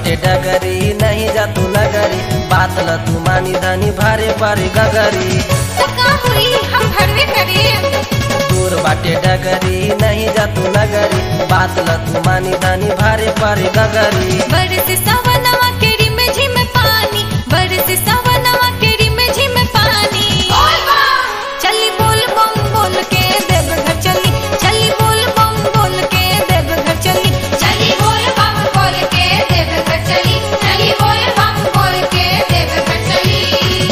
बाटे डगरी नहीं जा तू नगरी बात ल तू मानी धनी भारे भारे गगरी तो का हुई हम भरवे करे दूर बाटे डगरी नहीं जा तू नगरी बात ल तू मानी धनी भारे भारे गगरी बरस सवनवा केड़ी में झिम पानी बरस सवनवा केड़ी में झिम पानी चली बोल बम बोल के देव घर चली चली बोल बम बोल के देव घर चली चली बोल बम बोल के देव घर चली चली बोल बम बोल के देव घर चली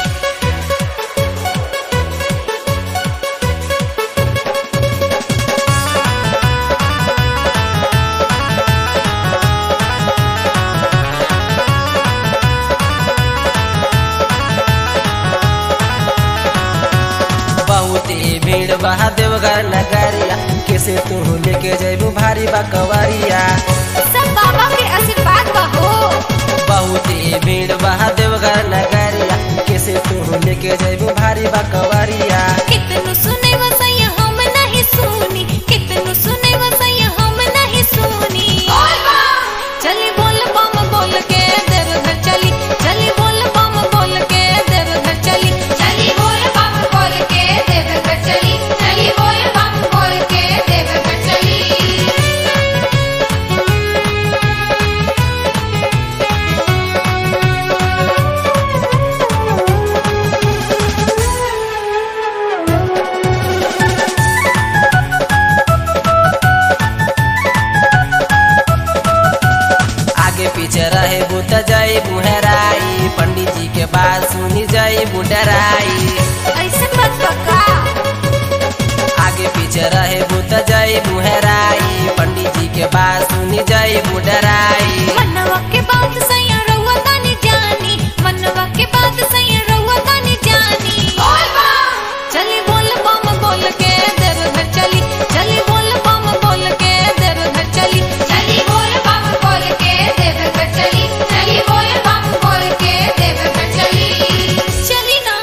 बहुते भीड़ बहा देवघर नगरिया कैसे तू लेके जैबू भारी बकवरिया सब बाबा के आशीर्वाद बहो बहुते भीड़ बहा देवघर नगरिया कैसे तू लेके जैबू भारी बकवरिया कितनु सुने वसैया हम नहीं सुनी कितनु सुने वसैया हम नहीं सुनी चली बोल बम बोल के देव घर चली चली बोल बम बोल के देव घर चली चली बोल बम बोल के देव घर चली चली बोल बम बोल के देव घर चली आगे पीछे रहे बुत जय बुहराई पंडित जी के बात सुनी जय बुडराई ऐसे मत बका आगे पीछे रहे बुत जय बुहराई पंडित जी के बात सुनी जय बुडराई मनवा के बात सैया